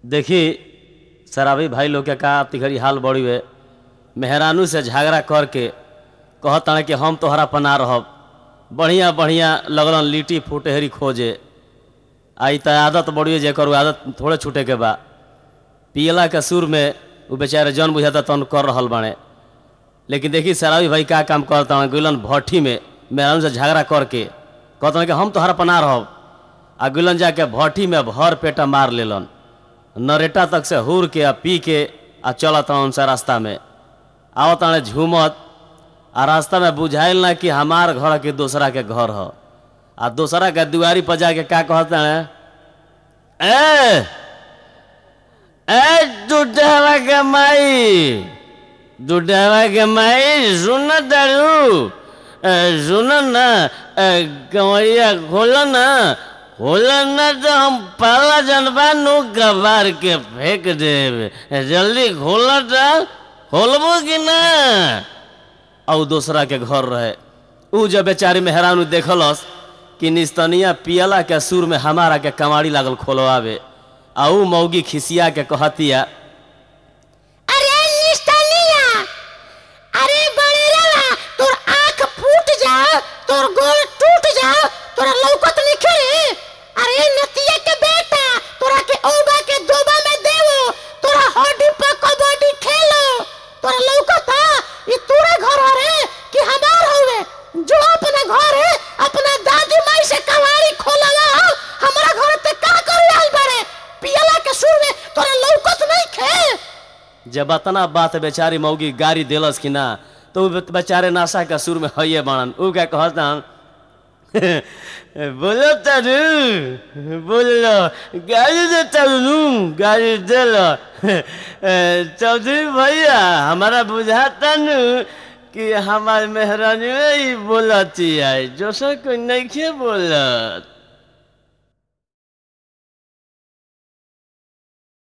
देखी शराबी भाई लोग के का तिघड़ी हाल बड़ी हुए मेहरानू से झगड़ा करके कहता कि हम तोहरा पना रहब बढ़िया बढ़िया लगलन लिट्टी फुटहरी खोजे आई त आदत बड़ी जेकर उ आदत थोड़े छूटे के बा पियला के सुर में उ बेचारे जन बुझाता तन कर रहल बाड़े लेकिन देखी शराबी भाई का काम करता हूँ गुलन भट्ठी में मेहरानू से झगड़ा करके कहता कि हम तोहरा पना रहब आ गुलन जाके भट्ठी में भर पेटा मार लेलन नरेटा तक से हुर के आ पी के आ चलत उनसे रास्ता में आवत ताणे झूमत आ रास्ता में बुझाइल ना कि हमार घर के दूसरा के घर ह आ दूसरा के दुआरी पर जाके का कहते हैं ए ए दूधवा के माई दूधवा के माई सुन दारू सुन ना कमरिया खोल ना खोल ना तो हम पहला जनबा नु कबार के फेंक देब जल्दी खोल तो खोलबो कि ना और दूसरा के घर रहे ऊ जब बेचारी मेहरानू देखलस कि निस्तनिया पियला के सुर में हमारा के कमाड़ी लागल खोलवावे आ ऊ मौगी खिसिया के कहतिया अरे निस्तनिया अरे बड़ेरा तोर आंख फूट जा तोर गोल टूट जा तोरा लौकत निखे रे अरे नतिया के बेटा तोरा के औबा के दोबा में देवो तोरा हड्डी पर कबड्डी खेलो तोरा लौकत ई तोरा घर रे कि हमार हवे जो अपना घर है अपना दादी माई से कवाड़ी खोलवा हमरा घर पे का कर आइल बारे पियला के सुर में तोरा लौकत नहीं खे जब अतना बात बेचारी मौगी गाड़ी देलस कि ना तो उ बेचारे नाशा के सुर में हइये बनन ऊ क्या कहता बोलो तारू बोलो गाड़ी दे तारू गाड़ी दे लो चौधरी भैया हमारा बुझाता नु कि हमार मेहरानी ही बोलती है जो सो कोई नहीं बोलत